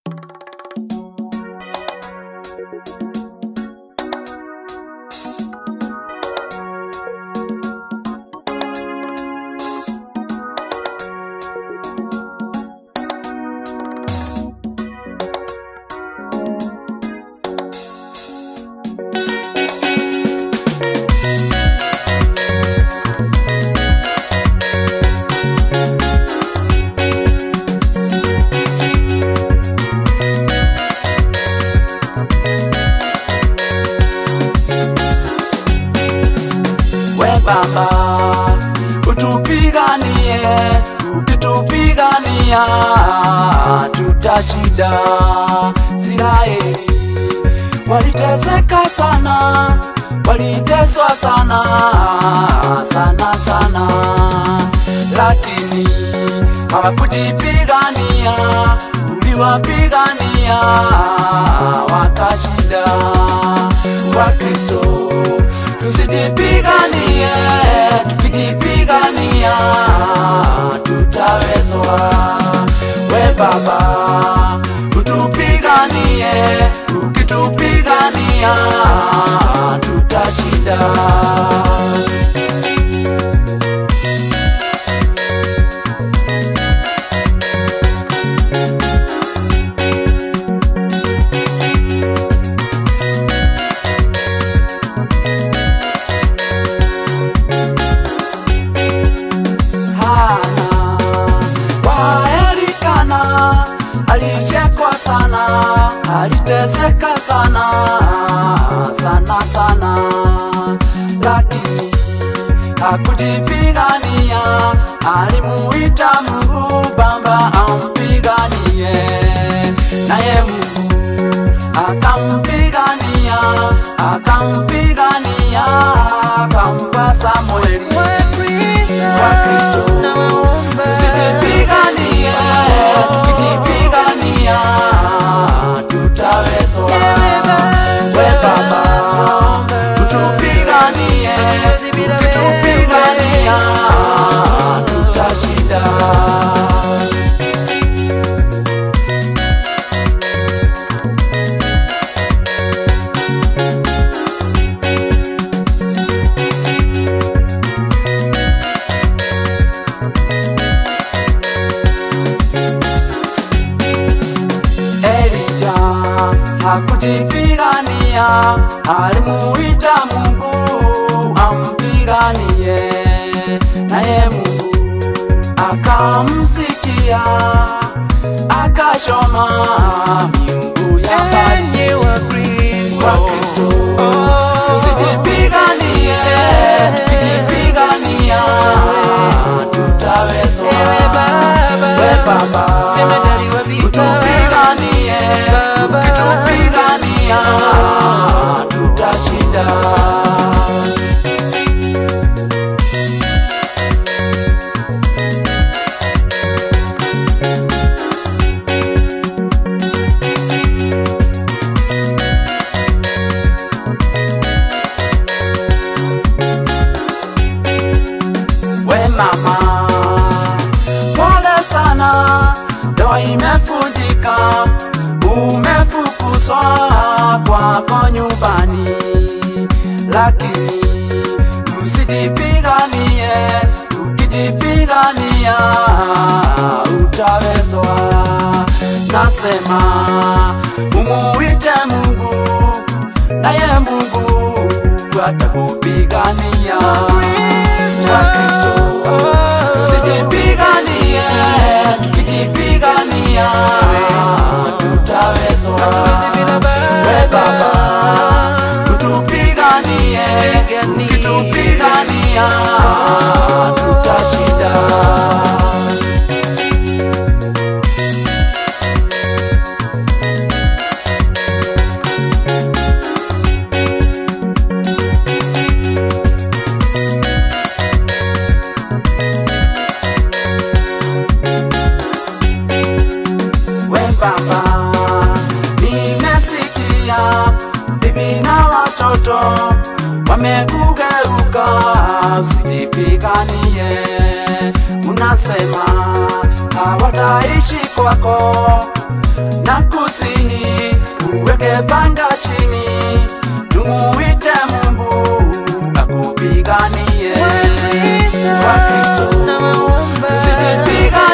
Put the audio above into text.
Baba, utupiganie, ukitupigania tutashinda. Israeli waliteseka sana, waliteswa sana sana sana, lakini hawakujipigania, uliwapigania wakashinda. Wakristo tusijipiganie, tukijipigania tutawezwa. We Baba utupiganie, ukitupigania tutashinda. Hana waelikana, alichekwa sana, aliteseka sana sana sana, lakini hakujipigania. Alimuita Mungu Baba ampiganie, naye Mungu akampigania, akampigania, akampa Samueli Wakristo tusijipiganie, tukijipigania tutawezwa. We Baba utupiganie, ukitupigania tutashinda. Elija hakujipigania, alimuita Mungu ampiganie, naye Mungu akamsikia, akashoma miungu ya mbali. Wakristo tusijipiganie, tukijipigania tutawezwa. We Baba utupiganie, ukitupigania tutashinda. We mama, pole sana, ndoa imefundika, umefukuzwa kwako nyumbani, lakini usijipiganie, ukijipigania utawezwa. Nasema umuite Mungu, naye Mungu atakupigania. Wakristo tusijipiganie, tukijipigania tutawezwa. We Baba utupiganie, ukitupigania tutashinda. We Baba, nimesikia bibi na watoto wamekugeuka, usijipiganie. Unasema hawataishi kwako na kusihi uweke panga chini tumuite mungu akupiganie Wakristo, Wakristo, nawaomba. sijipiganie